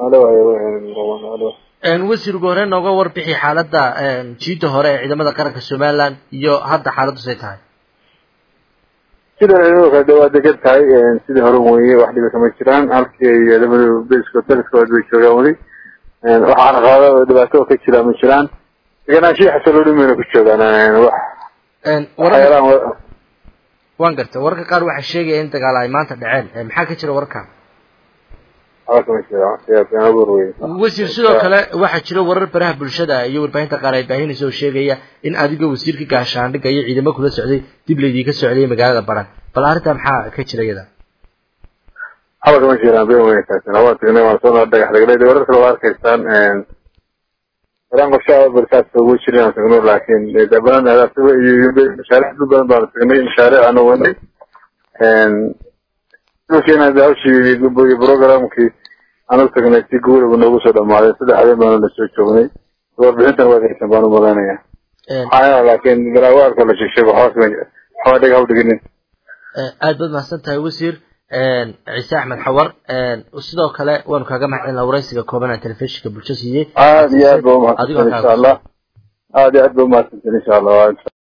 halo halo wasiir ugu horeen nooga warbixi xaaladda jiida hore ee ciidamada qaranka somaliland iyo hadda xaaladdu say tahay sida ciidamada kale waa degan tahay sidii hore weye wax dhiba kama jiraan halkii ay ciidamadu bska daliskood bay joogaan weli waxaana qaado dhibaato ka jira ma jiraan deganaanshihi xasiloonin mayna ku joogaan wax waxyaalaan waan garta wararka qaar waxaa sheegaya in dagaal ay maanta dhaceen maxaa ka jira wararka wasiir sidoo kale waxaa jira warar baraha bulshada iyo warbaahinta qaar ay baahinaysa oo sheegaya in adigoo wasiirka gaashaandhigga iyo ciidamo kula socday dib laydinka socday magaalada baran bal arrintaa maxaa ka jira iyada haba kama jiraan been weynkaasina waan tagnay waan soo dhagax dhignay warar kale waa arkaysaan baraan qorshaha barkaas ugu jirin aan tagno laakiin baran mashaariic dul badan baanu tagnay mashaariic aanu wadnay dhulkiina hawshii programkii aan u tagnay si guurigu noogu soo dhamaaday saddex habeen baanu la soo joognay warbixintan waa haysan baan u malaynaya maxaa laakiin balaawaarka la shishay waxba waxba dheg hawdhiginin aad baad mahadsan tahay wasiir ciise axmed xawar sidoo kale waanu kaaga mahadcelina waraysiga kooban ee telefishinka bulsho siiyey aad iyo aad ba umahadsantan insha allah aad iyo aad ba umahadsantan insha allah